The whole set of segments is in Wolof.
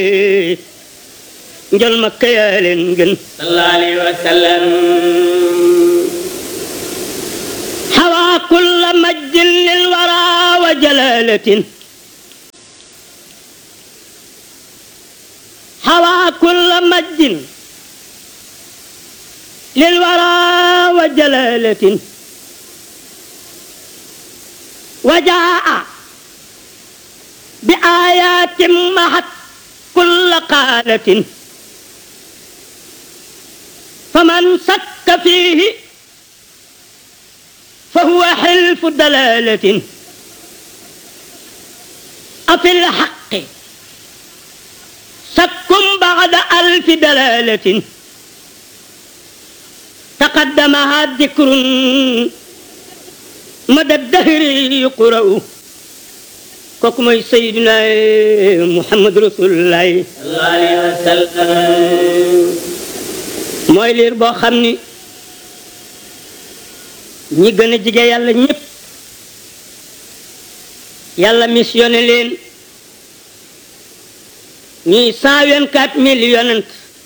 njol makka yaa leen gën sallallahu alayhi wa sallam xawaa kulla majdin lil wara wa jalalatin xawaa kulla majdin lil wara wa jalalatin wa jaa bi ayatin mahat kulla qaalatin faman sakka fiihi فهو حلف دلالة أفي الحق سك بعد ألف دلالة تقدمها ذكر مدى الدهر يقرأ كوكو سيدنا محمد رسول الله sallallahu alayhi wa sallam mooy liir boo xam ni ñi gën a jige yàlla ñépp yàlla missionné leen ñuy cent vingt-quatre mille yonent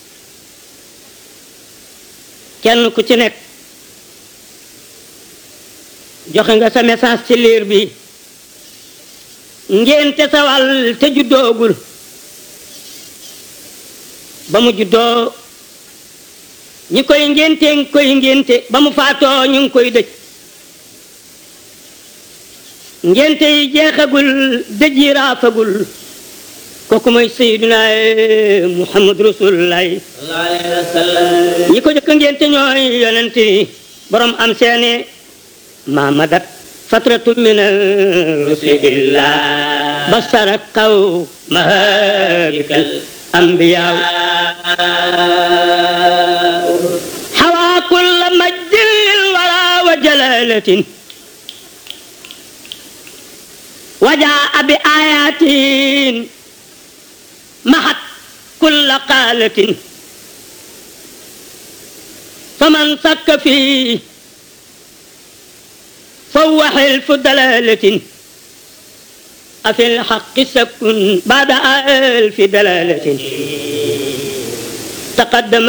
kenn ku ci nekk joxe nga sa message ci liir bi ngénte sa wàll te juddoogul ba mu juddoo ñi koy ngénte ngi koy ngénte ba mu faatoo ñu ngi koy dëj ngénte yi jeexagul dëj yi raafagul kooku mooy sayyiduna muhammad rasulullahi sallallahu alayhi wa sallam ñi ko jëkk ngénte ñooy yonent yi borom am seene mamadat fatratu min rusulillah basara kaw mahadikal anbiyaa حوى كل مجد للورى وجلالة وجاء بآيات محت كل قالة فمن سك فيه فهو حلف دلالة أفي الحق سك بعد ألف دلالة تقدم